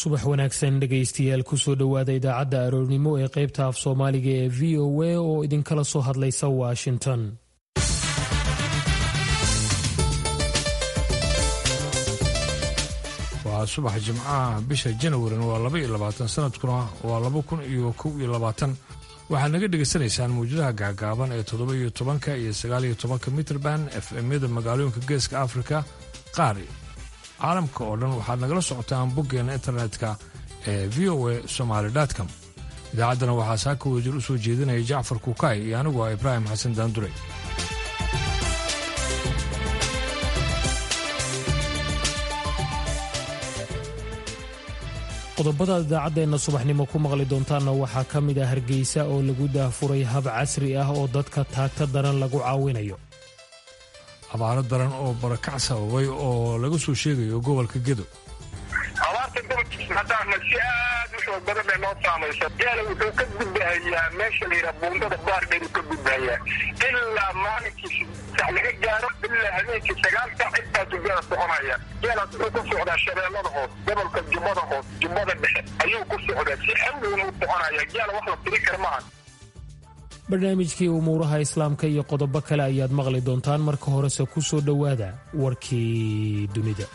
subax wanaagsan dhegaystayaal kusoo dhowaada idaacadda aroornimo ee qaybta af soomaaliga ee v o a oo idinkala soo hadlaysa washington waa subax jimcaha bisha janawarina waa laba iyo labaatan sanadkuna waa laba kun iyo kow iyo labaatan waxaad naga dhegaysanaysaan mawjadaha gaagaaban ee toddoba iyo tobanka iyo sagaal iyo tobanka mitrband f m-yada magaalooyinka geeska afrika qaar caalamka oo dhan waxaad nagala socotaan boggeena internetka ee v o a somaali com idaacaddana waxaa saaka wasiir u soo jeedinaya jacfar kukaay iyo anigu ah ibraahim xasan daandure qodobada idaacaddeena subaxnimo ku maqli doontaanna waxaa ka mid ah hargeysa oo lagu daahfuray hab casri ah oo dadka taagta daran lagu caawinayo abaaro daran oo barakac sababay oo laga soo sheegayo gobolka gedo abaarta gobolkiisa haddaana si aad u xoog badan bay noo saamaysa geela wuxuu ka gudbahayaa meesha la yidhaha buundada baardheeru ka gudbahayaa ilaa maalinkii sax laga gaaro ilaa habeenkii sagaal sac intaasu geela soconaya geelaas wuxuu ku socdaa shabeellada hoos gobolka jubbada hoos jubbada dhexe ayuu ku socdaa si xawlowna u soconaya geela wax la tiri kara maaha barnaamijkii umuuraha islaamka iyo qodobo kale ayaad maqli doontaan marka horese ku soo dhowaada warkii dunida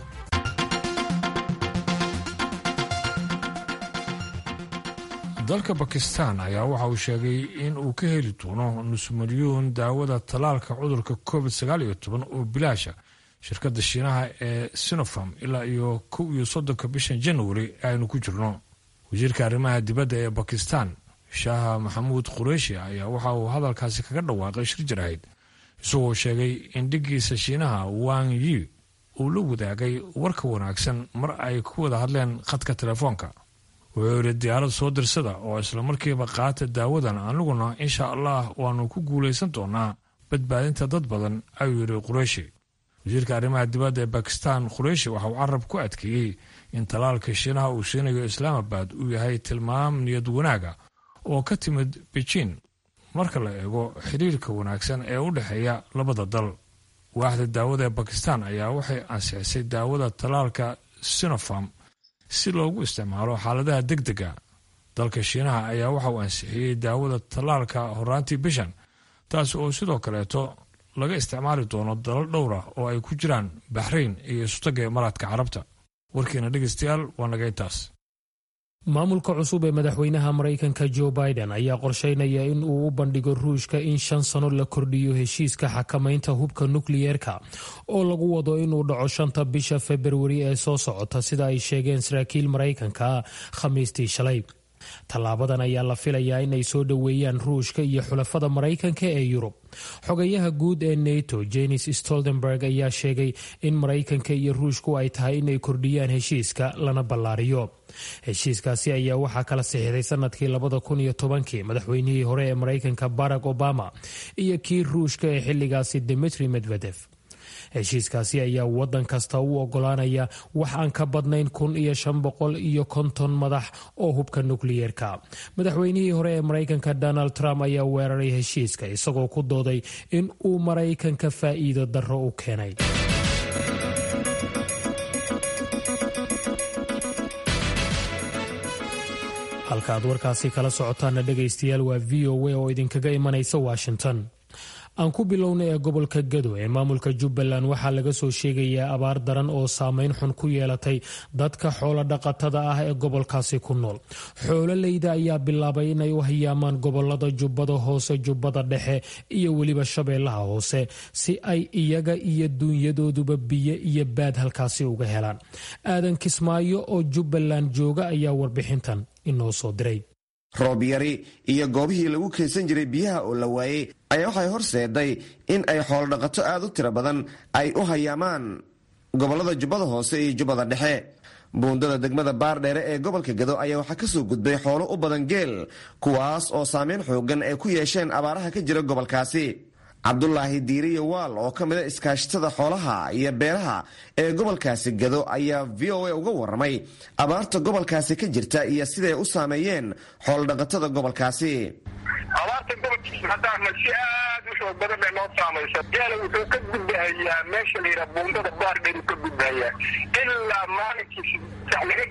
dalka bakistan ayaa waxa uu sheegay in uu ka heli doono nus milyuun daawada tallaalka cudurka covid sagaal iyo toban oo bilaasha shirkadda shiinaha ee sinopharm ilaa iyo kow iyo soddonka bishan januari aynu ku jirno wasiirka arrimaha dibadda ee bakistan shaaha maxamuud qureishi ayaa waxa uu hadalkaasi kaga dhawaaqay shir jarahayd isagoo sheegay in dhiggiisa shiinaha wang yi uu la wadaagay warka wanaagsan mar ay ku wada hadleen khadka telefoonka wuxuu yidhi diyaarad soo dirsada oo islamarkiiba qaata daawadan aniguna insha allah waannu ku guulaysan doonaa badbaadinta dad badan ayuu yidhi qureishi wasiirka arrimaha dibadda ee bakistan qureishi waxa uu carab ku adkeeyey in talaalka shiinaha uu siinayo islaamabad uu yahay tilmaam niyad wanaaga oo ka timid beijin marka la eego xiriirka wanaagsan ee u dhexeeya labada dal waaxda daawada ee bakistan ayaa waxay ansixisay daawada tallaalka sinopharm si loogu isticmaalo xaaladaha deg dega dalka shiinaha ayaa waxa uu ansixiyey daawada tallaalka horaantii bishan taas oo sidoo kaleeto laga isticmaali doono dalal dhowra oo ay ku jiraan baxrayn iyo isutaga imaaraadka carabta warkiina dhegeystayaal waa naga intaas maamulka cusub ee madaxweynaha maraykanka jo biden ayaa qorsheynaya in uu u bandhigo ruushka in shan sano la kordhiyo heshiiska xakamaynta hubka nukliyeerka oo lagu wado inuu dhaco shanta bisha februari ee soo socota sida ay sheegeen saraakiil maraykanka khamiistii shalay tallaabadan ayaa la filayaa inay soo dhoweeyaan ruushka iyo xulafada maraykanka ee yurub xogayaha guud ee nato jenis stoltenberg ayaa sheegay in maraykanka iyo ruushku ay tahay inay kordhiyaan heshiiska lana ballaariyo heshiiskaasi ayaa waxaa kala sixday sanadkii labada kun iyo tobankii madaxweynihii hore ee maraykanka barack obama iyo kii ruushka ee xilligaasi dimitri medvedef heshiiskaasi ayaa wadan kasta u ogolaanaya wax aan ka badnayn kun iyo shan boqol iyo konton madax oo hubka nukliyeerka madaxweynihii hore ee maraykanka donald trump ayaa weeraray heshiiska isagoo ku dooday in uu maraykanka faa'iido darro u keenay halka aad warkaasi kala socotaana dhegaystayaal waa v o a oo idinkaga imanaysa washington aan ku bilowna ee gobolka gado ee maamulka jubbaland waxaa laga soo sheegayaa abaar daran oo saameyn xun ku yeelatay dadka xoolo dhaqatada ah ee gobolkaasi ku nool xoololeyda ayaa bilaabay inay u hayaamaan gobolada jubbada hoose jubbada dhexe iyo weliba shabeellaha hoose si ay iyaga iyo duunyadooduba biyo iyo baad halkaasi uga helaan aadan kismaayo oo jubbaland jooga ayaa warbixintan inoo soo diray roob yari iyo goobihii lagu kaysan jiray biyaha oo la waayey ayaa waxay horseeday in ay xoolodhaqato aad u tiro badan ay u hayaamaan gobollada jubbada hoose iyo jubbada dhexe buundada degmada baardheere ee gobolka gado ayaa waxaa kasoo gudbay xoolo u badan geel kuwaas oo saameyn xoogan ay ku yeesheen abaaraha ka jira gobolkaasi cabdulaahi diiriye waal oo ka mida iskaashatada xoolaha iyo beeraha ee gobolkaasi gado ayaa v o a uga waramay abaarta gobolkaasi ka jirta iyo siday u saameeyeen xoolodhaqatada gobolkaasi abaarta gobolkiisa haddaana si aad u xoog badan bay noo saamaysa geela wuxuu ka gudbahayaa meesha la yidhaha buundada baardheeru ka gudbahayaa ilaa maalinkii sax laga gaaro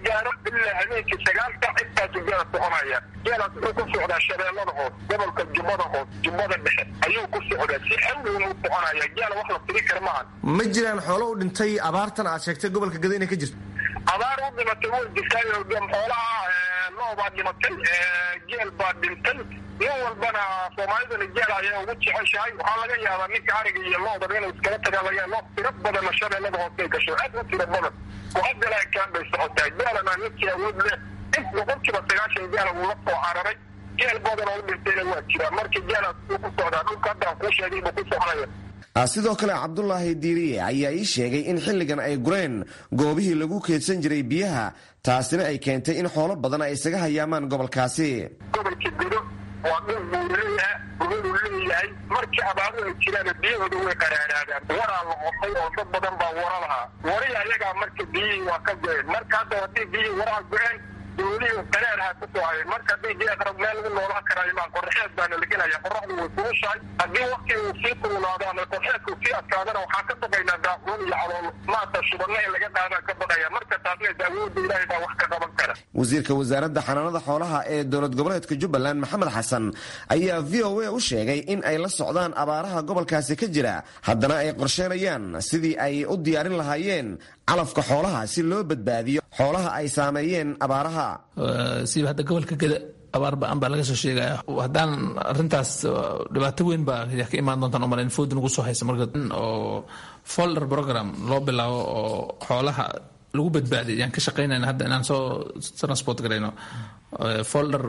ilaa habeenkii sagaalka intaasu geela soconaya geelaas wuxuu ku socdaa shabeellada hoos gobolka jubbada hoos jubbada dhexe ayuu ku socdaa si xawlowna u soconaya geela wax la tiri kara maahan ma jiraan xoolo u dhintay abaartan aad sheegtay gobolka gado inay ka jirto abaar u dhimatay way jirtaayo xoolaha loo baa dhimatay geel baa dhintay nin walbana soomaalidana geel ayaa ugu jeceshahay waxaa laga yaabaa ninka ariga iyo loodaba inuu iskala tagaa laga yaaba tiro badanna shabeellada hoosay gasho aad u tiro badan oo haddana kaan bay socotaa geelana ninkii awood leh in boqolkiiba sagaashan geela uu la soo cararay geel badan oo u dhintayna waa jiraa marka geelaas uu ku socdaa dhulka haddaan kuu sheegay buu ku soconaya sidoo kale cabdulaahi diiriye ayaa ii sheegay in xilligan ay gureen goobihii lagu keedsan jiray biyaha taasina ay keentay in xoolo badan ay isaga hayaamaan gobolkaasi gobolka godo waa dhul buu leeyahay gobaduu leeyahay markii abaaru ay jiraan biyahooda way qaraaraadaan waraa la qotay oo dad badan baa wara lahaa wari ayagaa marka biyihii waa ka go-een marka hadda haddii biyihii waraha go-een doolihii qaraarha ku soo hayay marka haddii geeqrab meel lagu noolaan karaayo maa qorxeed baana lagelaya qoraxdu way kulushahay haddii wakti uu sii kululaado ama qorxeedku sii adkaadana waxaa ka baqaynaa daacuun iyo calool maanta shubadna in laga qaadaan ka baqaya marka taasna daawooda ilaahay baa wax ka qaban kara wasiirka wasaaradda xanaanada xoolaha ee dowlad goboleedka jubbaland maxamed xasan ayaa v o a u sheegay in ay la socdaan abaaraha gobolkaasi ka jira haddana ay qorsheynayaan sidii ay u diyaarin lahaayeen calafka xoolaha si loo badbaadiyo xoolaha ay saameeyeen abaaraha siba hadda gobolka geda abaar ba-an baa laga soo sheegaya haddaan arintaas dhibaato weyn baa ka imaan doontaan umalayn food nagu soo haysa marka oo folder program loo bilaabo oo xoolaha lagu badbaadiy ayaan ka shaqaynayna hadda inaan soo transport garayno folder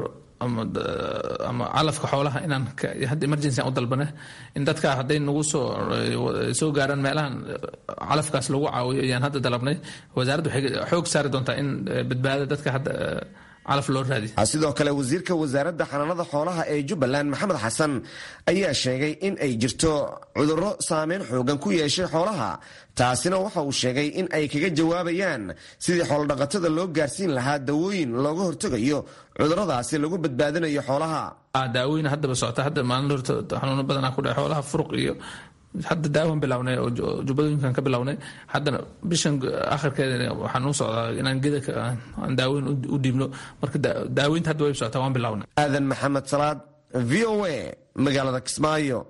ama calafka xoolaha inaan hadda emergency aan u dalbane in dadka hadday nagu soo soo gaaraan meelahan calafkaas lagu caawiyo ayaan hadda dalabnay wasaaradda waxay xoog saari doontaa in badbaada dadka hadda calaf loo raadiy sidoo kale wasiirka wasaaradda xanaanada xoolaha ee jubbaland maxamed xasan ayaa sheegay in ay jirto cudurro saameyn xoogan ku yeeshay xoolaha taasina waxa uu sheegay in ay kaga jawaabayaan sidii xoolodhaqatada loo gaarsiin lahaa dawooyin looga hortegayo cudurradaasi lagu badbaadinayo xoolaha daawoyin haddaba socota hadda maalin horta xanuuno badanaa ku dhace xoolaha furuq iyo hadda daawan bilownay oo jubbadooyinkan ka bilownay haddana bishan akhirkeeda waxaan u socdaa inaan geda aan daaweyn u dhiibno marka daaweynta hadda way socotaa waan bilownay aadan maxamed salaad v o a magaalada kismaayo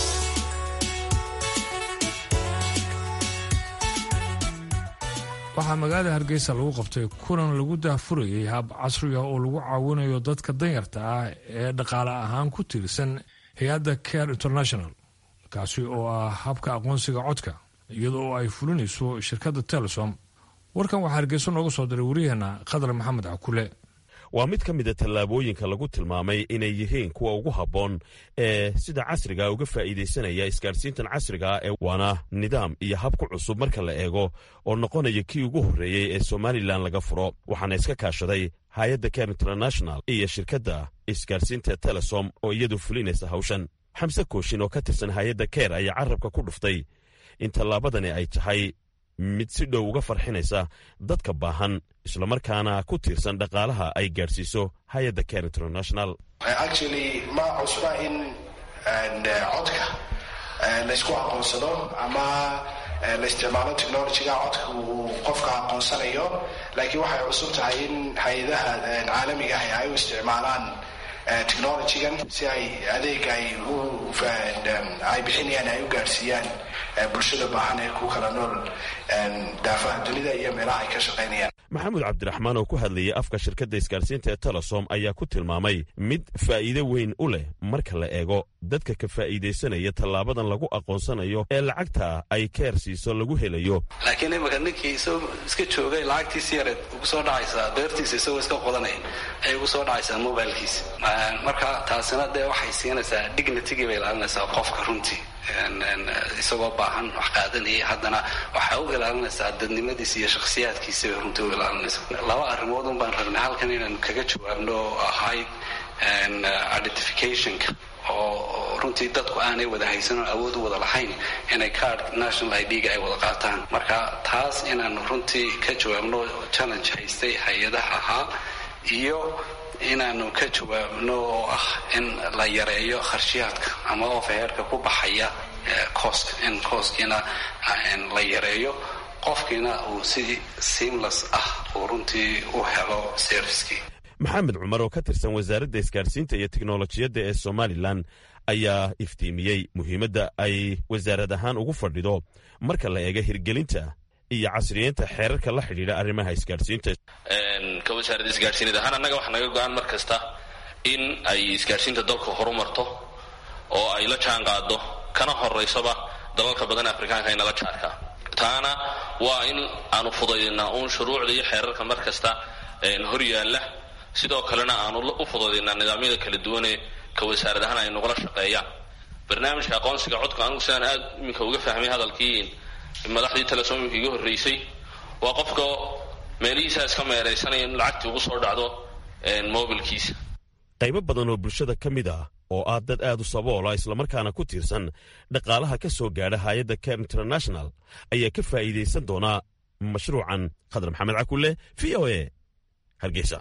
waxaa magaalada hargeysa lagu qabtay kulan lagu daahfurayay hab casriga oo lagu caawinayo dadka danyarta ah ee dhaqaale ahaan ku tiirsan hay-adda care international kaasi oo ah habka aqoonsiga codka iyadoo ay fulinayso shirkadda telesom warkan waxaa hargeyso nooga soo diray waryaheena khadar maxamed cakule waa mid ka mida tallaabooyinka lagu tilmaamay inay yihiin kuwa ugu habboon ee sida casriga uga faa'iidaysanaya isgaadhsiintan casriga ee waana nidaam iyo hab ku cusub marka la eego oo noqonaya kii ugu horreeyey ee somalilan laga furo waxaana iska kaashaday hay-adda care international iyo shirkadda isgaadhsiinta telesom oo iyadu fulinaysa hawshan xamse kooshin oo ka tirsan hay-adda keer ayaa carabka ku dhuftay in tallaabadani ay tahay mid si dhow uga farxinaysa dadka baahan islamarkaana ku tiirsan dhaqaalaha ay gaadhsiiso hay-adda care international actually ma cusba in codka laysku aqoonsado ama la isticmaalo technologyga codka uu qofka aqoonsanayo laakiin waxay cusub tahay in hay-adaha caalamiga ah ay u isticmaalaan technologygan si ay adeega ay ay bixinayaan ay u gaadhsiiyaan bulshada baahan ee ku kala nool daafaha dunida iyo meelaha ay ka shaqaynayaan maxamuud cabdiraxmaan oo ku hadlayay afka shirkadda isgaadhsiinta ee telesom ayaa ku tilmaamay mid faa'iido weyn u leh marka la eego dadka ka faa'iidaysanaya tallaabadan lagu aqoonsanayo ee lacagta ay keer siiso lagu helayo laakiin imika ninkii isagoo iska joogay lacagtiisi yareed ugu soo dhacaysaa beertiisa isagoo iska qodanaya ayay ugu soo dhacaysaa mobilkiisa marka taasina dee waxay siinaysaa dignitigii bay ilaalinaysaa qofka runtii isagoo baahan wax qaadanayay haddana waxay u ilaalinaysaa dadnimadiisa iyo shakhsiyaadkiisa bay runtii u ilaalinaysaa laba arrimood un baan rabnay halkan inaan kaga jawaabno oo ahayd identificationka oo runtii dadku aanay wada haysanon awood u wada lahayn inay card national i d-ga ay wada qaataan marka taas inaanu runtii ka jawaabno challenge haystay hay-adaha ahaa iyo inaanu ka jawaabno oo ah in la yareeyo kharshiyaadka ama overheerka ku baxaya cooska in cooskiina la yareeyo qofkiina uu si seamless ah uu runtii u helo servicekii maxamed cumar oo ka tirsan wasaaradda isgaadhsiinta iyo teknolojiyadda ee somalilan ayaa iftiimiyey muhiimadda ay wasaarad ahaan ugu fadhido marka la eega hirgelinta iyo casriyeynta xeerarka la xidhiidha arrimaha isgaadhsiinta ka wasaaradda isgaadhsiinid ahaan annaga waxaa naga go-aan mar kasta in ay isgaadhsiinta dalku horumarto oo ay la jaan qaado kana horaysaba dalalka badan afrikaanka inala jaarka taana waa in aanu fudaydinaa uun shuruucda iyo xeerarka mar kasta hor yaalla sidoo kalena aanu u fudaydinaa nidaamyada kala duwanee ka wasaarad ahaan ay nagula shaqeeyaan barnaamijka aqoonsiga codka anigu sidaan aad iminka uga fahmay hadalkii madaxdii telesoomimka iga horreysay waa qofka meelihiisaa iska meeraysanaya in lacagtii ugu soo dhacdo mobilkiisa qaybo badan oo bulshada ka mid ah oo ah dad aad u saboola islamarkaana ku tiirsan dhaqaalaha ka soo gaadha hay-adda ker international ayaa ka faa'iidaysan doonaa mashruucan khadar maxamed cakulle v o e hargeysa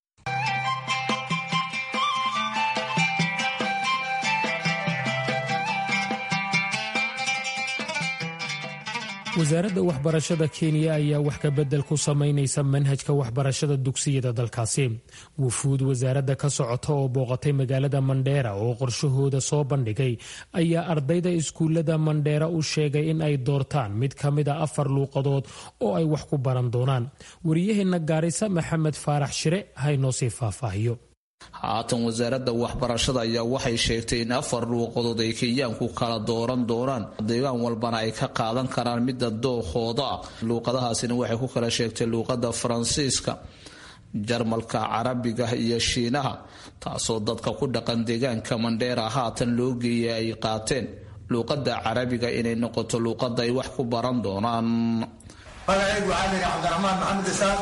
wasaaradda waxbarashada kenya ayaa wax ka bedel ku samaynaysa manhajka waxbarashada dugsiyada dalkaasi wufuud wasaaradda ka socota oo booqatay magaalada mandheera oo qorshahooda soo bandhigay ayaa ardayda iskuullada mandheera u sheegay in ay doortaan mid ka mid a afar luuqadood oo ay wax ku baran doonaan wariyaheenna gaarisa maxamed faarax shire haynoo sii faahfaahiyo haatan wasaaradda waxbarashada ayaa waxay sheegtay in afar luuqadood ay kenyaanku kala dooran doonaan deegaan walbana ay ka qaadan karaan midda dookooda ah luuqadahaasina waxay ku kala sheegtay luuqada faransiiska jarmalka carabiga iyo shiinaha taasoo dadka ku dhaqan deegaanka mandheera haatan loo geeyay ay qaateen luuqada carabiga inay noqoto luuqada ay wax ku baran doonaan magacaygu waxaa layidhi cabdiraxmaan maxamed isaaq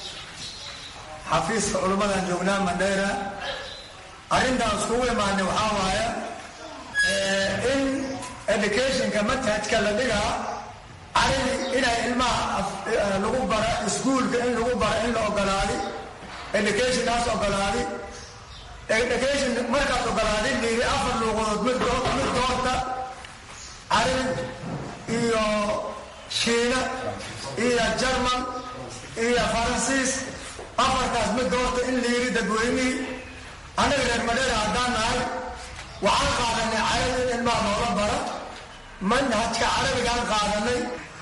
xafiiska culummadan joognaa mandheera arrintaan iskugu imaanay waxaa waaye in educationka manhajka la dhigaa carabi inay ilmaha lagu bara iskuulka in lagu bara in la ogolaadi educationkaas ogolaadi education markaas ogolaadi liiri afar luuqadood mid mid doorta carabi iyo shiina iyo jarmal iyo faransiis afarkaas mid doorta in liiri dadweynihii annaga reer madheera haddaan nahay waxaan qaadanay carabi in ilmaha noola bara manhajka carabigaan qaadanay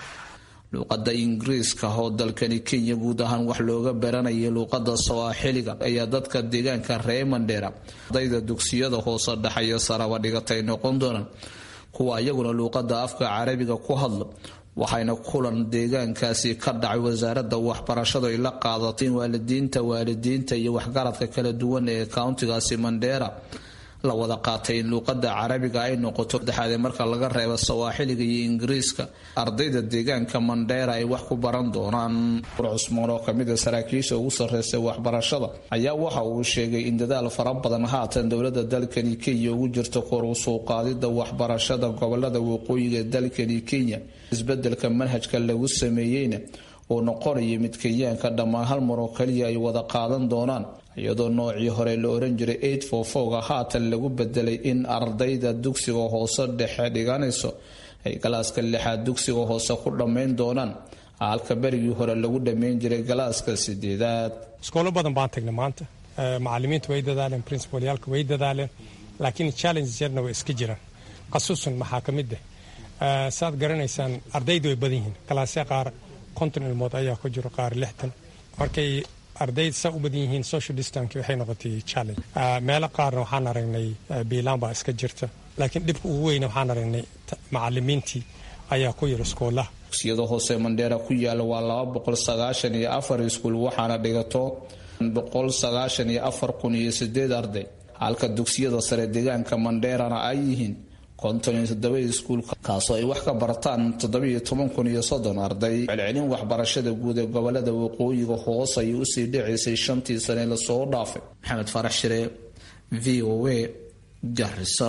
luuqada ingiriiska oo dalkani kenya guud ahaan wax looga baranayay luuqada sawaaxiliga ayaa dadka deegaanka reer mandheera ardayda dugsiyada hoose dhexeeya saraba dhigatay noqon doonaan kuwa iyaguna luuqada afka carabiga ku hadla waxayna kulan deegaankaasi ka dhacay wasaaradda waxbarashadu ay la qaadatay waalidiinta waalidiinta iyo waxgaradka kala duwan ee countigaasi mandheera la wada qaatay in luuqada carabiga ay noqoto saddexaadee marka laga reebo sawaaxiliga iyo ingiriiska ardayda deegaanka mandheera ay wax ku baran doonaan cusmaan oo kamida saraakiisha ugu sarreysa waxbarashada ayaa waxa uu sheegay in dadaal fara badan haatan dowlada dalkani kenya ugu jirto kor u soo qaadida waxbarashada gobolada waqooyiga ee dalkani kenya isbedelka manhajka lagu sameeyeyna uu noqonayo mid kenyaanka dhammaan hal mar oo kaliya ay wada qaadan doonaan iyadoo noocii hore la oran jiray eid fofoga haatan lagu bedelay in ardayda dugsiga hoose dhexe dhiganayso ay galaaska lixaad dugsiga hoose ku dhammayn doonaan halka berigii hore lagu dhammayn jiray galaaska sideedaad iskoolo badan baan tagnay maanta macalimiintu way dadaaleen principalyaalka way dadaaleen laakiin challenges yarna way iska jiraan khasuusan maxaa ka mid ah saaad garanaysaan ardaydu way badan yihiin galaasya qaar konton ilmood ayaa ku jiro qaar lixdan markay ardayda saa u badan yihiin social distank waxay noqotay challenge meelo qaarna waxaan aragnay biilaan baa iska jirta laakiin dhibka ugu weyna waxaan aragnay macalimiintii ayaa ku yiri iskoolaha dugsiyada hoose mandheera ku yaala waa laba boqol sagaashan iyo afar iskuul waxaana dhigato boqol sagaashan iyo afar kun iyo sideed arday halka dugsiyada sare deegaanka mandheerana ay yihiin konton iyo toddoba iskuul kaasoo ay wax ka bartaan toddobiyo toban kun iyo soddon arday celcelin waxbarashada guud ee gobolada waqooyiga hoos ayay usii dhicaysay shantii sane lasoo dhaafay maxamed farax shire v o a garisa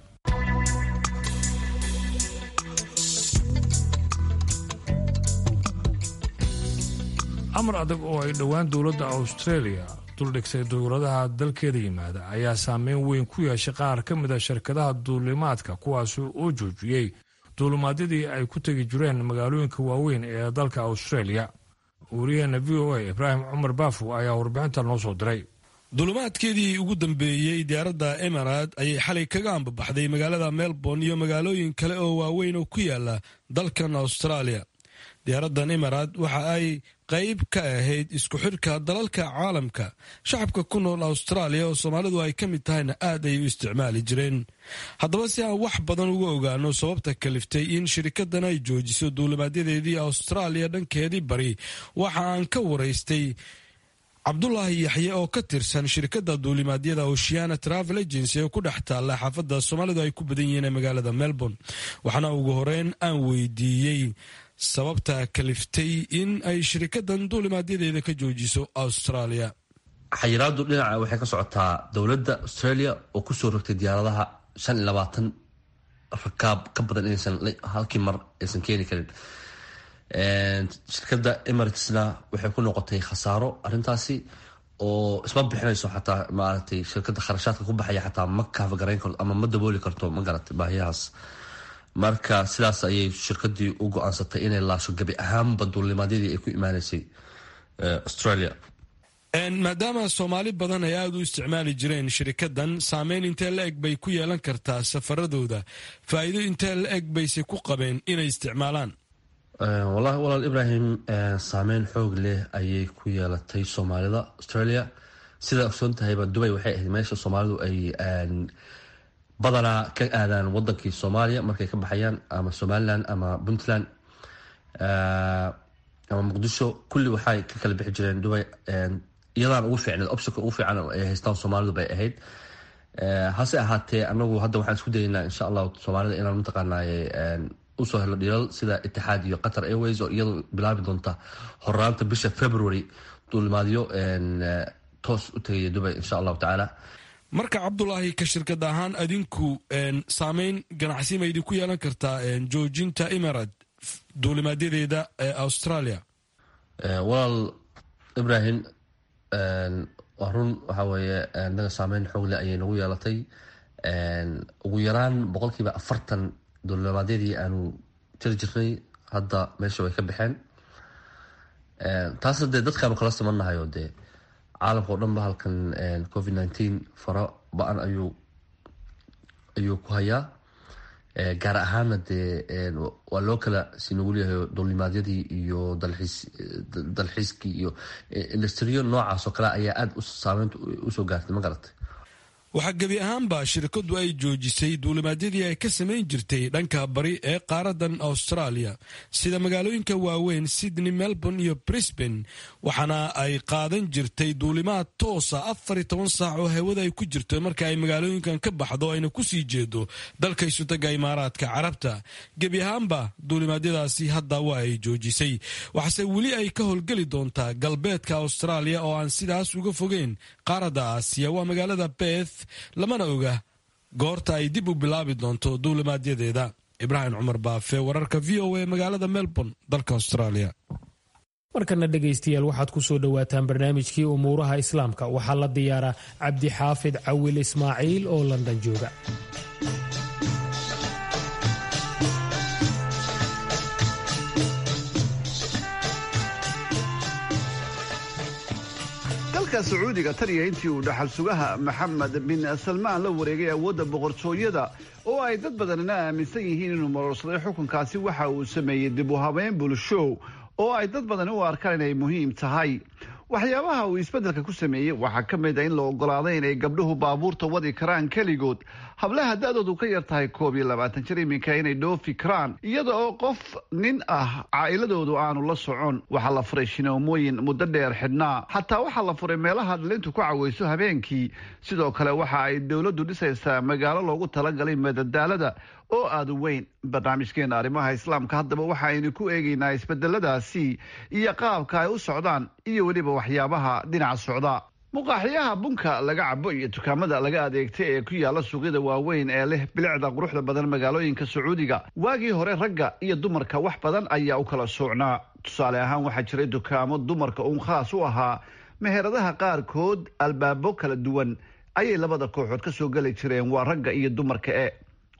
amar adag oo ay dhowaan dowladda australia duldhigsay dowladaha dalkeeda yimaada ayaa saameyn weyn ku yeeshay qaar ka mid a shirkadaha duulimaadka kuwaasi oo joojiyey duulumaadyadii ay ku tegi jireen magaalooyinka waaweyn ee dalka australia wariyaheena v o a ibraahim cumar baafo ayaa warbixinta noo soo diray duulumaadkeedii ugu dambeeyey diyaaradda emirad ayay xalay kaga ambabaxday magaalada melbourne iyo magaalooyin kale oo waaweyn oo ku yaala dalkan australia diyaaraddan emirad waxa ay qayb ka ahayd isku xidhka dalalka caalamka shacabka ku nool austraaliya oo soomaalidu ay ka mid tahayna aad ay u isticmaali jireen haddaba si aan wax badan uga ogaano sababta kaliftay in shirikaddan ay joojiso duulimaadyadeedii austraaliya dhankeedii bari waxa aan ka waraystay cabdulaahi yaxye oo ka tirsan shirkadda duulimaadyada oceana travel agency ee ku dhex taalla xaafadda soomaalidu ay ku badan yihiin ee magaalada melbourne waxaana ugu horeyn aan weydiiyey sababta kaliftay in ay shirikaddan duulimaadyadeeda ka joojiso australia xayiraadu dhinaca waxay ka socotaa dowladda australia oo kusoo rogtay diyaaradaha shan iyo labaatan rakaab ka badan inaysan halkii mar aysan keeni karin shirkadda emiratesna waxay ku noqotay khasaaro arintaasi oo isma bixinayso xataa maaragtay shirkadda kharashaadka ku baxaya xataa ma kaafagarayn karto ama ma dabooli karto ma garatay baahiyahaas marka sidaas ayay shirkadii u go-aansatay inay laasho gabi ahaanba duulimaadyadii ay ku imaaneysay australia maadaama soomaali badan ay aada u isticmaali jireen shirikaddan saameyn intee la eg bay ku yeelan kartaa safaradooda faa'iido intee la eg bayse ku qabeen inay isticmaalaan wallahi walaal ibrahim saameyn xoog leh ayay ku yeelatay soomaalida australia sidaa ogsoon tahayba dubay waxay ahayd meesha soomaalidu ay badanaa ka aadaan wadankii soomaaliya markay ka baxayaan ama somalilan ama puntland ama muqdisho kulli waxay ka kala bixi jireen dubay iyadaan ugu fiicneed optionka ugu fiican ay haystaan soomaalidu bay ahayd hase ahaatee anagu hadda waxaan isku dayeynaa insha allahu soomaalida inaan mataqaanaaye usoo helo dhilal sida itixaad iyo qatar airways oo iyadu bilaabi doonta horaanta bisha february duulimaadyo toos u tegaya dubay insha allahu tacaala marka cabdulaahi ka shirkad ahaan adinku saameyn ganacsi ma idinku yeelan kartaa joojinta emirad duulimaadyadeeda ee australia walaal ibrahim waa run waxa weeye naga saameyn xoogle ayay nagu yeelatay ugu yaraan boqolkiiba afartan duulimaadyadii aanu jiri jirnay hadda meesha way ka baxeen taasna dee dadkaanu kala simannahayo dee caalamka o dhan ba halkan covid nineteen faro ba-an ayuu ayuu ku hayaa gaar ahaana dee waa loo kala sinugulyahay duulimaadyadii iyo dalxiis dalxiiskii iyo industriyo noocaas oo kale ayaa aada u saameynta usoo gaartay ma garatay waxaa gebi ahaanba shirkadu ay joojisay duulimaadyadii ay ka samayn jirtay dhanka bari ee qaaradan australia sida magaalooyinka waaweyn sydney melbourne iyo brisbane waxaana ay qaadan jirtay duulimaad toosa afar iyo toban saac oo hawada ay ku jirto marka ay magaalooyinkan ka baxdo ayna kusii jeedo dalka isutaga imaaraadka carabta gebi ahaanba duulimaadyadaasi hadda waa ay joojisay waxaase weli ay ka howlgeli doontaa galbeedka australia oo aan sidaas uga fogeyn qaaradda aasiya waa magaalada beth lamana oga goorta ay dib u bilaabi doonto duulimaadyadeeda ibraahim cumar baafe wararka v o a magaalada melbourne dalka australia markana dhegaystayaal waxaad ku soo dhowaataan barnaamijkii umuuraha islaamka waxaa la diyaaraa cabdixaafid cawil ismaaciil oo london jooga dalka sacuudiga taniya intii uu dhaxal sugaha maxamed bin salmaan la wareegay awoodda boqortooyada oo ay dad badanina aaminsan yihiin inuu marorsaday xukunkaasi waxa uu sameeyey dib u habeyn bulsho oo ay dad badani u arkaan inay muhiim tahay waxyaabaha uu isbeddelka ku sameeyey waxaa ka mid a in la ogolaaday inay gabdhuhu baabuurta wadi karaan keligood hablaha da-doodu ka yar tahay koob iyo labaatan jir iminka inay dhoofi karaan iyada oo qof nin ah caa'iladoodu aanu la socon waxaa la furay shinoomooyin muddo dheer xidhnaa xataa waxaa la furay meelaha dhalintu ku cawayso habeenkii sidoo kale waxa ay dowladdu dhisaysaa magaalo loogu talagalay madadaalada oo aada u weyn barnaamijkeena arrimaha islaamka haddaba waxa aynu ku eegaynaa isbedeladaasi iyo qaabka ay u socdaan iyo weliba waxyaabaha dhinaca socda muqaaxiyaha bunka laga cabo iyo dukaamada laga adeegta ee ku yaala suuqyada waaweyn ee leh bilicda quruxda badan magaalooyinka sacuudiga waagii hore ragga iyo dumarka wax badan ayaa u kala soocnaa tusaale ahaan waxaa jiray dukaamo dumarka uun khaas u ahaa meheradaha qaarkood albaabo kala duwan ayay labada kooxood ka soo geli jireen waa ragga iyo dumarka e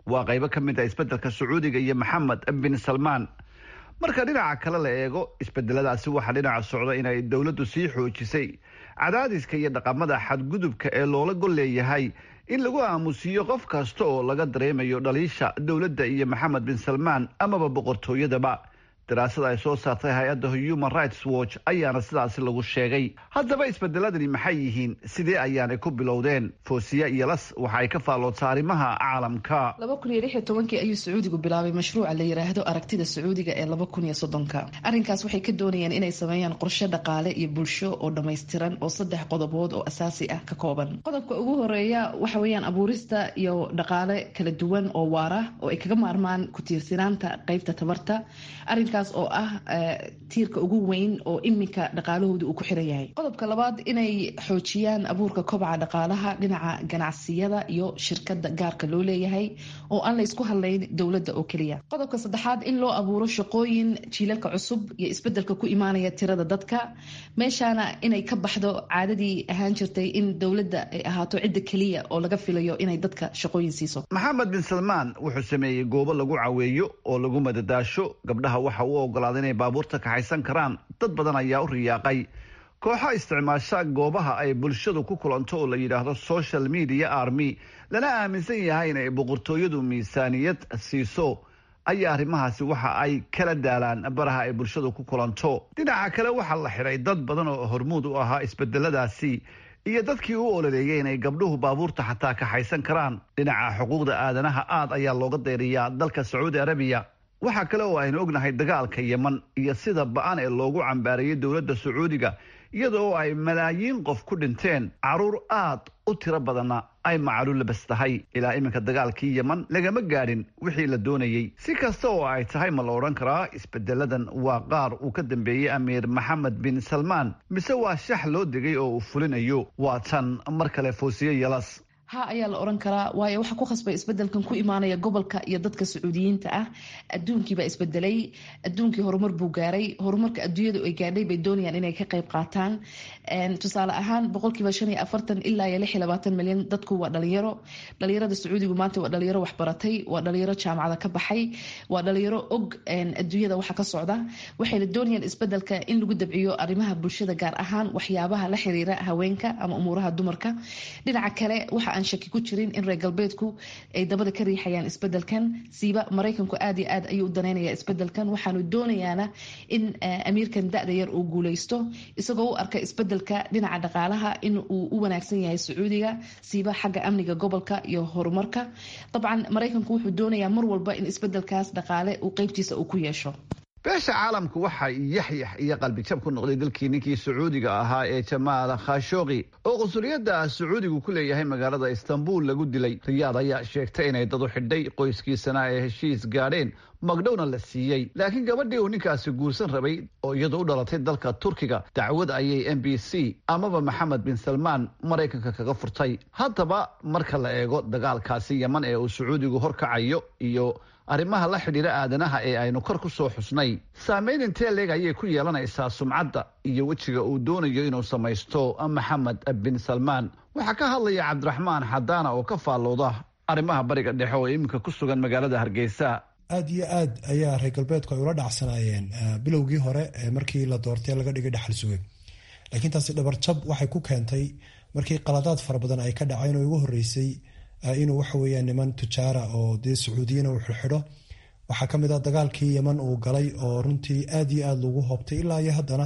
waa qaybo ka mid ah isbeddelka sacuudiga iyo maxamed bin salmaan marka dhinaca kale la eego isbedeladaasi waxaa dhinaca socda inay dowladdu sii xoojisay cadaadiska iyo dhaqamada xadgudubka ee loola gol leeyahay in lagu aamusiiyo qof kasta oo laga dareemayo dhaliisha dowladda iyo maxamed bin salmaan amaba boqortooyadaba daraasada ay soo saartay hay-adda human rights watch ayaana sidaasi lagu sheegay haddaba isbedeladani maxay yihiin sidee ayaanay ku bilowdeen foosiya iyo las waxa ay ka faalloodsa arrimaha caalamka laba kun iyo lix iyo tobankii ayuu sacuudigu bilaabay mashruuca la yidhaahdo aragtida sacuudiga ee laba kun iyo soddonka arrinkaas waxay ka doonayeen inay sameeyaan qorshe dhaqaale iyo bulsho oo dhammaystiran oo saddex qodobood oo asaasi ah ka kooban qodobka ugu horeeya waxa weeyaan abuurista iyo dhaqaale kala duwan oo waara oo ay kaga maarmaan ku tiirsanaanta qeybta tabarta arrinkaas oo ah tiirka ugu weyn oo iminka dhaqaalahooda uu ku xiran yahay qodobka labaad inay xoojiyaan abuurka kobaca dhaqaalaha dhinaca ganacsiyada iyo shirkada gaarka loo leeyahay oo aan la isku hadlayn dowladda oo keliya qodobka saddexaad in loo abuuro shaqooyin jiilalka cusub iyo isbedelka ku imaanaya tirada dadka meeshaana inay ka baxdo caadadii ahaan jirtay in dowladda ay ahaato cidda keliya oo laga filayo inay dadka shaqooyin siiso maxamed bin salmaan wuxuu sameeyey goobo lagu caweeyo oo lagu madadaasho gabdhaha waxa uu ogolaaday inay baabuurta kaxaysan karaan dad badan ayaa u riyaaqay kooxo isticmaasha goobaha ay bulshadu ku kulanto oo la yidhaahdo social media army lana aaminsan yahay inay boqortooyadu miisaaniyad siiso ayaa arrimahaasi waxa ay kala daalaan baraha ay bulshadu ku kulanto dhinaca kale waxaa la xidhay dad badan oo hormuud u ahaa isbedeladaasi iyo dadkii u ololeeyay inay gabdhuhu baabuurta xataa kaxaysan karaan dhinaca xuquuqda aadanaha aad ayaa looga deeriyaa dalka sacuudi arabiya waxaa kale oo aynu ognahay dagaalka yeman iyo sida ba-an ee loogu cambaarayay dowladda sacuudiga iyada oo ay malaayiin qof ku dhinteen caruur aad u tiro badanna ay macalu labas tahay ilaa iminka dagaalkii yeman lagama gaadhin wixii la doonayey si kasta oo ay tahay ma la odhan karaa isbedeladan waa qaar uu ka dambeeyey amiir maxamed bin salmaan mise waa shax loo degay oo uu fulinayo waa tan mar kale foosiye yalas ha ayaa la oran karaa waayo waxaa ku khasbay isbedelkan ku imaanaya gobolka iyo dadka sacuudiyiinta ah adduunkiibaa isbedelay adduunkii horumar buu gaaray horumarka adduunyadu ay gaadhay bay doonayaan inay ka qayb qaataan tusaale ahaan boqolkiiba shan iyo afartan ilaa iyo lix iyo labaatan milyan dadku waa dhalinyaro dhalinyarada sacuudigu maanta waa dhalinyaro waxbaratay waa dhalinyaro jaamacada ka baxay waa dhalinyaro og adduunyada waxa ka socda waxayna doonayaan isbedelka in lagu dabciyo arrimaha bulshada gaar ahaan waxyaabaha la xiriira haweenka ama umuuraha dumarka dhinaca kale waxa shaki ku jirin in reer galbeedku ay dabada ka riixayaan isbedelkan siiba maraykanku aad iyo aad ayuu u daneynaya isbedelkan waxaanu doonayaana in amiirkan da-da yar uu guuleysto isagoo u arka isbedelka dhinaca dhaqaalaha in uu u wanaagsan yahay sacuudiga siiba xagga amniga gobolka iyo horumarka dabcan maraykanku wuxuu doonayaa mar walba in isbedelkaas dhaqaale uu qeybtiisa uu ku yeesho beesha caalamku waxaa yaxyax iyo qalbijab ku noqday dalkii ninkii sacuudiga ahaa ee jamaal khashooqi oo qunsuliyadda sacuudigu ku leeyahay magaalada istanbul lagu dilay riyaad ayaa sheegtay inay dad u xidhay qoyskiisana ay heshiis gaadheen magdhowna la siiyey laakiin gabadhii uu ninkaasi guursan rabay oo iyadu u dhalatay dalka turkiga dacwad ayay m b c amaba maxamed bin salmaan maraykanka kaga furtay haddaba marka la eego dagaalkaasi yeman ee uu sacuudigu horkacayo iyo arrimaha la xidhiira aadanaha ee aynu kor ku soo xusnay saameyn intee leeg ayay ku yeelanaysaa sumcadda iyo wejiga uu doonayo inuu samaysto maxamed bin salmaan waxaa ka hadlaya cabdiraxmaan xadaana oo ka faallooda arrimaha bariga dhexe oo iminka ku sugan magaalada hargeysa aad iyo aad ayaa reer galbeedku ay ula dhacsanaayeen bilowgii hore markii la doortay laga dhigay dhaxal suge laakiin taasi dhabarjab waxay ku keentay markii qaladaad fara badan ay ka dhaceen oo ugu horeysay inuu waxa weeyaan niman tujaara oo dee sacuudiyana uu xirxidho waxaa ka mid ah dagaalkii yeman uu galay oo runtii aad iyo aad lagu hoobtay ilaa iyo haddana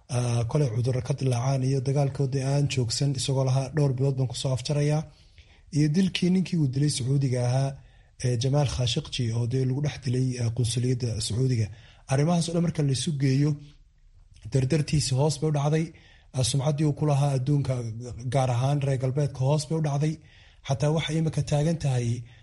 koley cudurro ka dilaacaan iyo dagaalkoodii aan joogsan isagoo lahaa dhowr bilood baan kusoo afjarayaa iyo dilkii ninkii uu dilay sacuudiga ahaa jamaal khashikji oo dee lagu dhex dilay qunsuliyadda sacuudiga arrimahaas o dhan marka laisu geeyo dardartiisi hoos bay u dhacday sumcaddii uu ku lahaa adduunka gaar ahaan reer galbeedka hoos bay u dhacday xataa waxay imika taagan tahay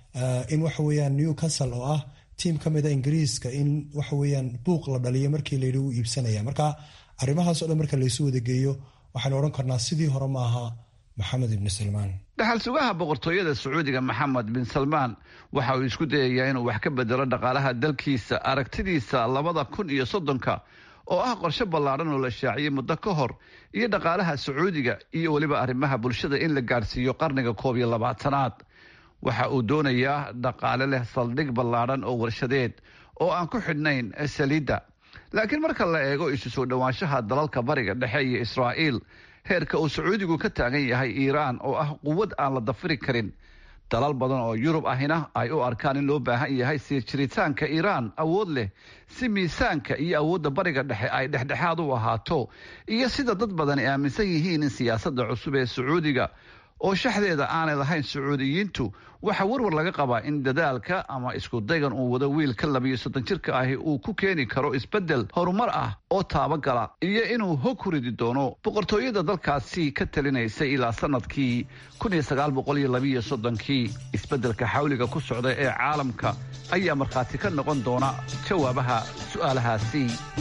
in waxa weyaan newcastle oo ah tiim ka mida ingiriiska in waxaweyaan buuq la dhaliyo markii layidhi u iibsanaya marka arrimahaas o dhan marka laysu wadageeyo waxaynu odhan karnaa sidii hore maaha maxamed ibni salmaan dhaxal sugaha boqortooyada sacuudiga maxamed bin salmaan waxa uu isku dayayaa inuu wax ka bedelo dhaqaalaha dalkiisa aragtidiisa labada kun iyo soddonka oo ah qorshe ballaadhan oo la shaaciyey muddo ka hor iyo dhaqaalaha sacuudiga iyo weliba arrimaha bulshada in la gaadhsiiyo qarniga koob iyo labaatanaad waxa uu doonayaa dhaqaale leh saldhig ballaadhan oo warshadeed oo aan ku xidhnayn saliidda laakiin marka la eego isu soo dhowaanshaha dalalka bariga dhexe iyo israa'iil heerka uu sacuudigu ka taagan yahay iiraan oo ah quwad aan la dafiri karin dalal badan oo yurub ahina ay u arkaan in loo baahan yahay sii jiritaanka iiraan awood leh si miisaanka iyo awoodda bariga dhexe ay dhexdhexaad u ahaato iyo sida dad badan ay aaminsan yihiin in siyaasadda cusub ee sacuudiga oo shaxdeeda aanay lahayn sacuudiyiintu waxaa warwar laga qabaa in dadaalka ama isku daygan uu wado wiilka labiyo soddon jirka ahi uu ku keeni karo isbeddel horumar ah oo taabagala iyo inuu hog ku ridi doono boqortooyada dalkaasi ka talinaysay ilaa sanadkii kii isbeddelka xawliga ku socda ee caalamka ayaa markhaati ka noqon doona jawaabaha su'aalahaasi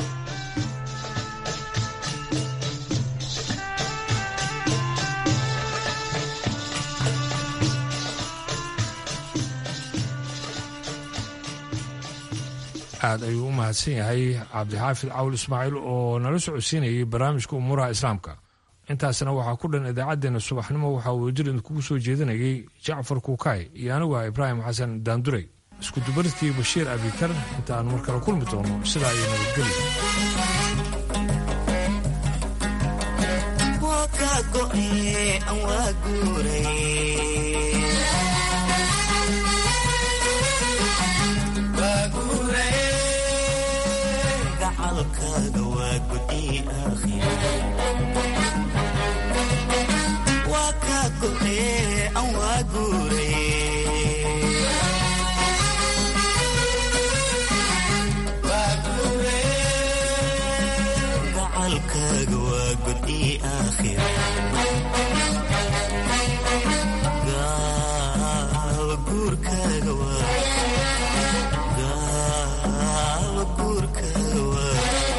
aad ayuu u mahadsan yahay cabdixaafid cawl ismaaciil oo nala socodsiinayay barnaamijka umuuraha islaamka intaasna waxaa ku dhan idaacaddeenna subaxnimo waxaa uu jir idinkugu soo jeedinayay jacfar kuukaay iyo anigu ah ibraahim xasan daanduray iskudubaridkii bashiir abikar inta aanu mar kale kulmi doono sidaa iyo nabadgelyo waa ka go'e an waa guurayegacalkaaga waa gudi aakhira gaawa guurkaaga gaawa guurkaaga waa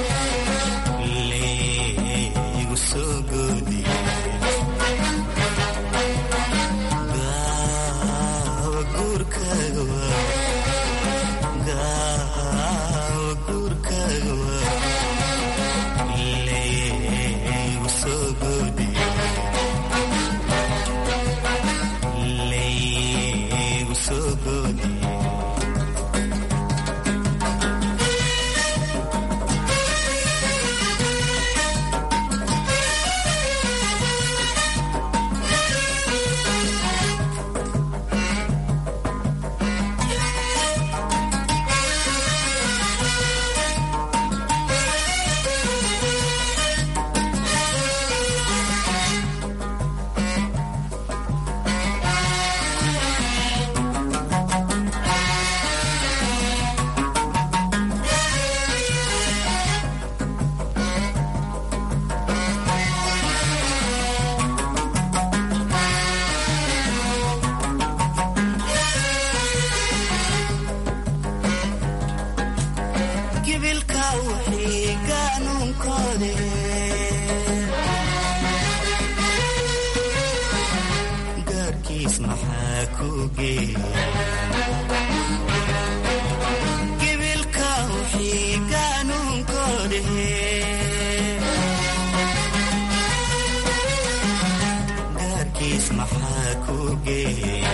gibilka wixii qaanuunkoode gaarkiis maxaa ku geey